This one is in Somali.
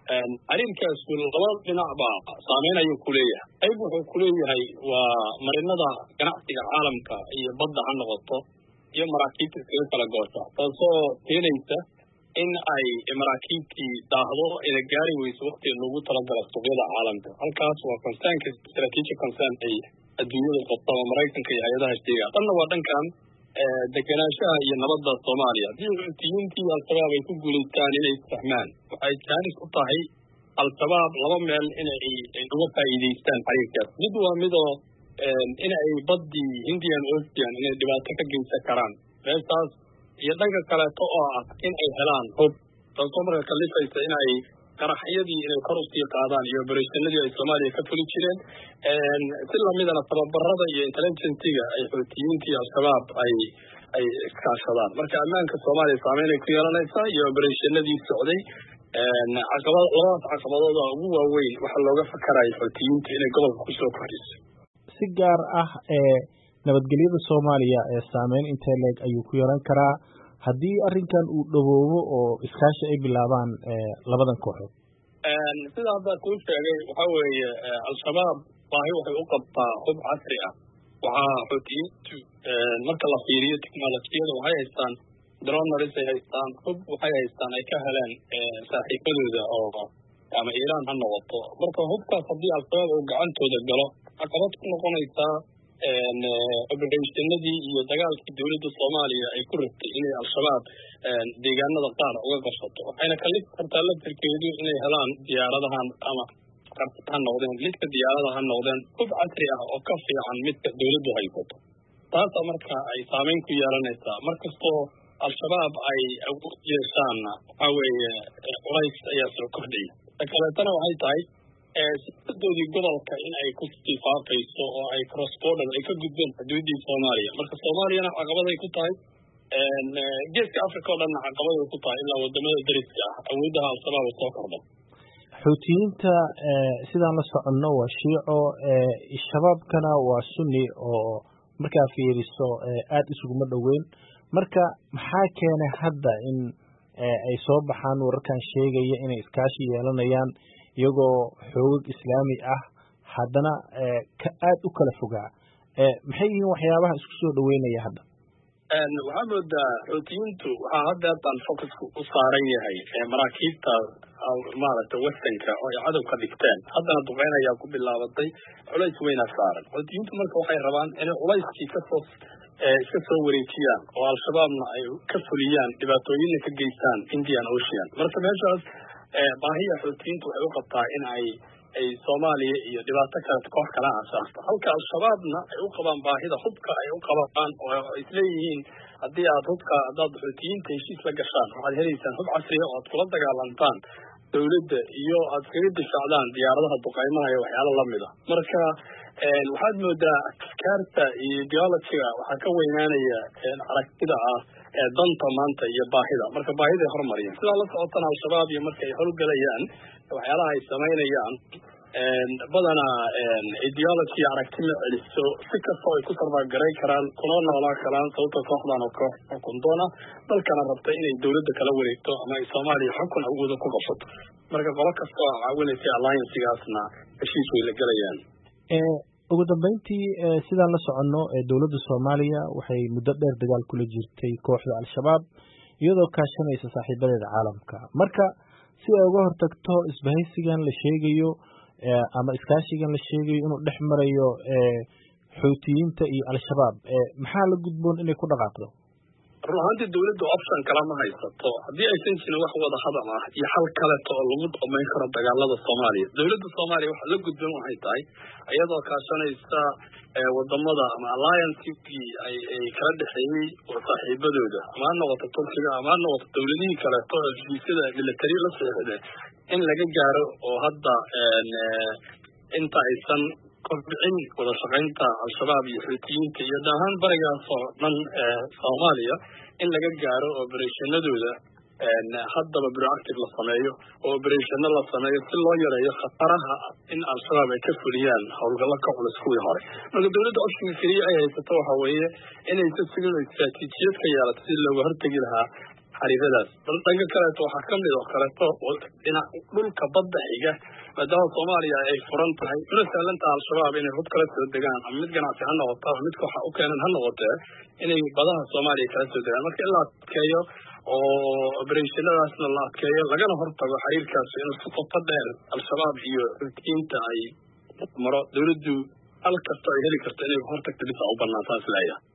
arrinkaasku laba dhinac baa saameyn ayuu ku leeyahay qayb wuxuu ku leeyahay waa marinada ganacsiga caalamka iyo badda ha noqoto iyo maraakiibta iskaga kala goosha taasoo keenaysa in ay maraakiibtii daahdo ina gaari weyso waktiga loogu talagala suuqyada caalamka halkaas waa concernka strategic concern ay adduunyada qabta oo maraykanka iyo hay-adaha sheega tanna waa dhankan degenaanshaha iyo nabadda soomaaliya haddii xuutiyiintii al-shabaab ay ku guulaystaan inay isfahmaan waxay jaanis u tahay al-shabaab laba meel inay uga faa'iidaystaan xariirkaas mid waa midoo in ay baddii indian ocean inay dhibaato ka geysan karaan meestaas iyo dhanka kaleeto oo ah in ay helaan hub taasoo marka kalifaysa in ay qaraxyadii inay kor usii qaadaan iyo oberashanadii ay soomaaliya ka fuli jireen si lamidana tababarada iyo intelligenciga ay xuutiyiintii al-shabaab ay ay iskaashadaan marka ammaanka soomaaliya saameynay ku yeelanaysaa iyo oberashanadii socday caqabad labadaas caqabadooda ugu waaweyn waxaa looga fakarayo xuutiyiinta inay gobolka kusoo kordhiso si gaar ah ee nabadgelyada soomaaliya ee saameyn intee leeg ayuu ku yeelan karaa haddii arrinkan uu dhawoobo oo iskaashi ay bilaabaan labadan kooxood sida hadda kuu sheegay waxaa weeye al-shabaab baahi waxay u qabtaa hub casri ah waxaa xuutiyiintu marka la fiiriyo technolojiyada waxay haystaan dronaris ay haystaan hub waxay haystaan ay ka heleen saaxiibadooda oo ama iiraan ha noqoto marka hubkaas haddii al-shabaab uu gacantooda galo caqabad ku noqonaysaa oberashanadii iyo dagaalkii dowladda soomaaliya ay ku rabtay inay al-shabaab deegaanada qaar uga qabsato waxayna kalif kartaa laftarkeedu inay helaan diyaaradahan ama ha noqdeen lidka diyaarada ha noqdeen hub casri ah oo ka fiican midka dowladdu haysato taasa marka ay saameyn ku yeelanaysaa markastoo al-shabaab ay awood yeeshaanna waxaa weeye culays ayaa soo kordhaya ta kaleetana waxay tahay siyasadoodii gobolka in ay kusii faafayso oo ay cross border ay ka gudbeen xuduuddii soomaaliya marka soomaaliyana caqabaday ku tahay geeska africa oo dhanna caqabaday ku tahay ilaa wadamada dariska ah awooddaha al-shabaab soo kordha xuutiyiinta sidaan la soconno waa shiico shabaabkana waa sunni oo markaa fiiriso aada isuguma dhoweyn marka maxaa keenay hadda in ay soo baxaan wararkan sheegaya inay iskaashi yeelanayaan iyagoo xoogag islaami ah haddana ka aada u kala fogaa maxay yihiin waxyaabaha isku soo dhaweynaya hadda waxaa moodaa xuutiyiintu waxaa hadda haddaan focusku u saaran yahay maraakiibta maaragtay westernka oo ay cadow ka dhigteen haddana duqeyn ayaa ku bilaabatay culays weynaa saaran xuutiyiintu marka waxay rabaan inay culayskii kasoo iska soo wareejiyaan oo al-shabaabna ay ka fuliyaan dhibaatooyinna ka geystaan indian ocean marka meeshaas baahiya xuutiyiintu waxay u qabtaa in ay ay soomaaliya iyo dhibaato kale koox kala aasaasto halka al-shabaabna ay u qabaan baahida hubka ay u qabaan oo isleeyihiin haddii aad hubka haddaad xuutiyiinta heshiis la gashaan waxaad helaysaan hub casriya oo aad kula dagaalantaan dowladda iyo aad kaga difaacdaan diyaaradaha duqaymaha iyo waxyaalo lamid a marka waxaad moodaa afkaarta iyo ideologiga waxaa ka weynaanaya aragtida ah ee danta maanta iyo baahida marka baahiday hormariyeen sidaa la socotana al-shabaab iyo marka ay howlgelayaan waxyaalaha ay samaynayaan badanaa ideology aragti ma celiso si kastoo ay ku sarbaagaray karaan kuna noolaa karaan sababta kooxdan oo koox xukun doona dalkana rabta inay dowladda kala wareegto ama ay soomaaliya xukun awooda ku qabsato marka qolo kasta oo caawinaysa alliancgaasna heshiis way la gelayaan ugu dambeyntii sidaan la soconno dowladda soomaaliya waxay muddo dheer dagaal kula jirtay kooxda al-shabaab iyadoo kaashanaysa saaxiibadeeda caalamka marka si ay uga hortagto isbahaysigan la sheegayo ama iskaashigan la sheegayo inuu dhex marayo xuutiyiinta iyo al-shabaab maxaa la gudboon inay ku dhaqaaqdo run ahaantii dowladda option kale ma haysato haddii aysan jirin wax wada hadal ah iyo xal kaleto oo lagu dhamayn karo dagaalada soomaaliya dowladda soomaaliya waxa la gudban waxay tahay iyadoo kaashanaysa wadamada ama alliancekii ay kala dhexeeyey oo saaxiibadooda ama ha noqoto turkiga ama ha noqoto dowladihii kaleeto oo heshiisyada military la seexda in laga gaaro oo hadda inta aysan kordhicin wada shaqaynta al-shabaab iyo xuutiyiinta iyo daahaan barigaas oo dhan soomaaliya in laga gaaro oberashanadooda haddaba proactive la sameeyo oo oberashano la sameeyo si loo yareeyo khataraha in al-shabaab ay ka fuliyaan howlgallo ka culus kuwii hore marka dowladda optionka keliya ay haysato waxa weeye inaysa sigin istraatiijiyad ka yeelato si looga hortegi lahaa xariiradaas bal dhanka kaleeto waxaa kamid oo kaleeto dhinac dhulka badda xiga maadaama soomaaliya ay furan tahay una sahlantaha al-shabaab inay hub kala soo degaan ama mid ganacsi ha noqoto ama midka waxa u keenan ha noqotee inay badaha soomaaliya kala soo degaan marka in la adkeeyo oo obereshonadaasna la adkeeyo lagana hortago xiriirkaas inuu si qoto dheer al-shabaab iyo xutiyiinta ay maro dawladdu hal kasta ay heli karto inay hortagta dhisa u banaan saas leeyahay